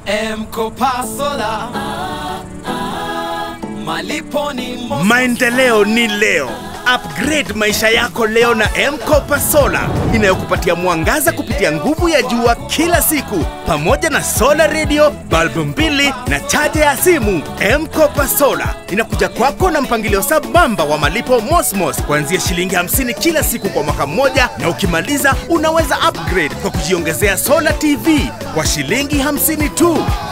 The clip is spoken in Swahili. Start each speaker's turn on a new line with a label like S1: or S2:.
S1: Mkopa Sola. Malipo ni Mos-
S2: Maendeleo ni leo. Upgrade maisha yako leo na M-Kopa Solar inayokupatia mwangaza kupitia nguvu ya jua kila siku, pamoja na solar radio, balbu mbili na chaja ya simu. M-Kopa Solar inakuja kwako na mpangilio sambamba wa malipo Mosmos kuanzia shilingi 50 kila siku kwa mwaka mmoja, na ukimaliza unaweza upgrade kwa kujiongezea solar TV kwa shilingi 50 tu.